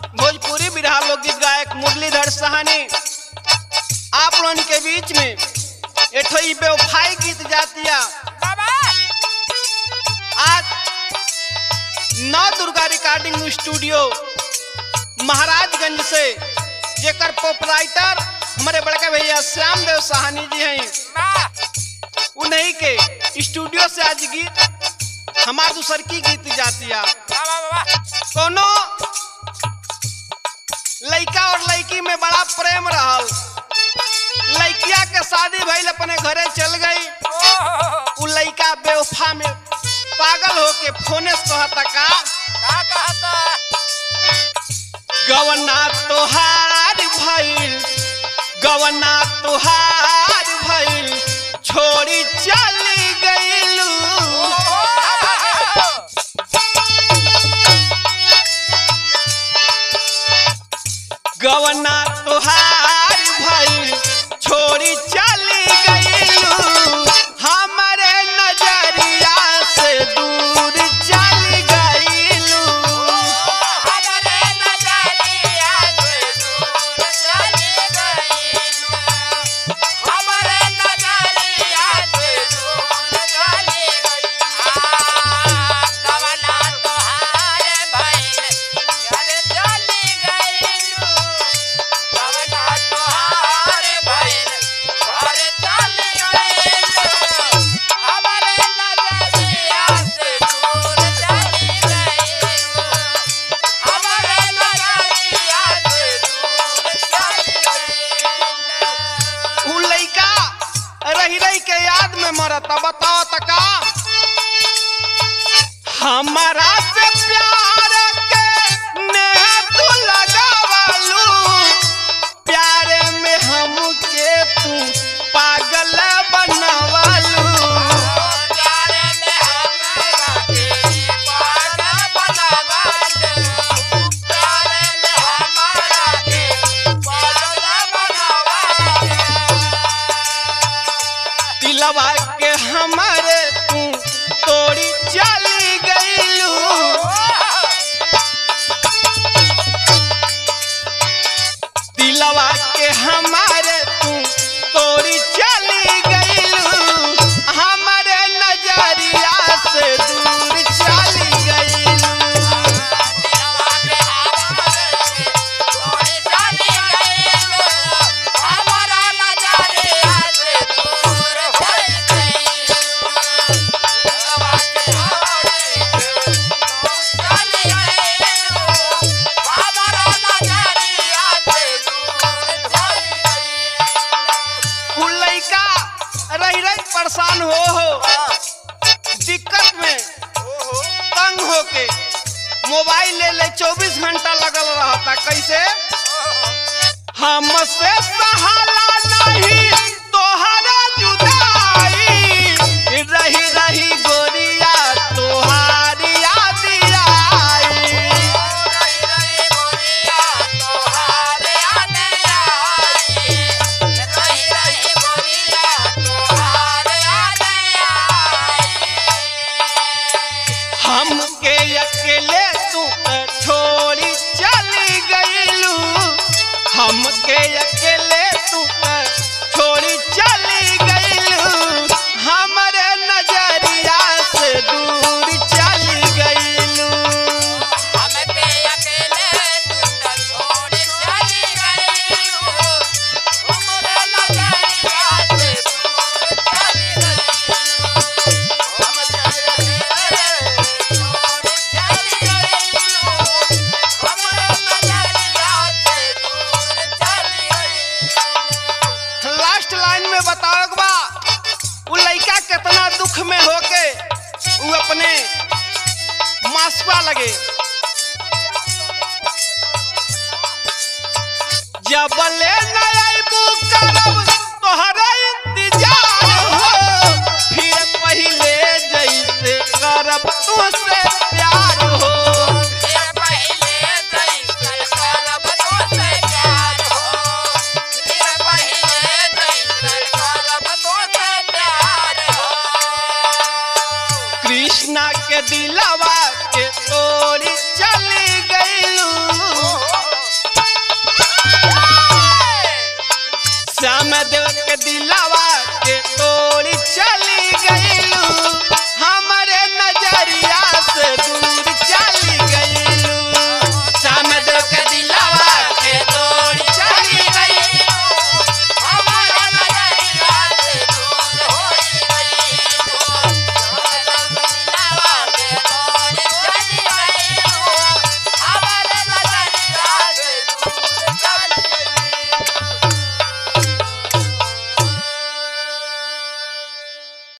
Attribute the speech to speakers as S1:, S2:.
S1: भोजपुरी बिरहा लोकगीत गायक मुरलीधर सहानी आप लोगन के बीच में एठो ई बेवफाई गीत जातिया आज नौ दुर्गा रिकॉर्डिंग स्टूडियो महाराजगंज से जेकर पोपराइटर हमारे बड़का भैया श्याम देव सहानी जी हैं उन्हीं के स्टूडियो से आज गीत हमार दूसर की गीत जातिया कोनो लइका और लड़की में बड़ा प्रेम रहल लड़किया के शादी भइल अपने घरे चल गई उ लइका बेवफा में पागल होके फोने से कहता का गवना तोहार भइल गवना तोहार भइल छोड़ी चली गइलू गवना तोहार भइल छोड़ी चली गइलू हमरे नजरिया से दूर चली गइलू उ लइका रही रही के याद में मरता बताओ तका हमारा से प्यार के नेह तू लगावलू प्यारे में हमके तू पागल बनवलू दिलवा के हमारे तू तोड़ी चली गईलू दिलवा के हमारे तू तोड़ी चली गईलू हमारे नजरिया से दूर चली गईलू उ लइका रही रही परेशान हो हो दिक्कत में तंग होके मोबाइल ले ले 24 घंटा लगल रहता कैसे हमसे सहाला नहीं तोहरा जुदाई रही रही गोरिया तोहारी याद आई हमके अकेले तू छोड़ी चली गईलू हमके अकेले तू छोड़ी चली गईलू हमरे नजरिया से दूर चली गईलू लास्ट लाइन में बताओ के बा उ लइका कितना दुख में होके उ अपने मासुआ लगे जबले नयबू करब तोहरा इंतजार हो फिर पहिले जैसे करब तुझसे प्यार हो कृष्णा के दिलवा के तोड़ी चली गईलू राम देव के दिलावा के तोड़ी चल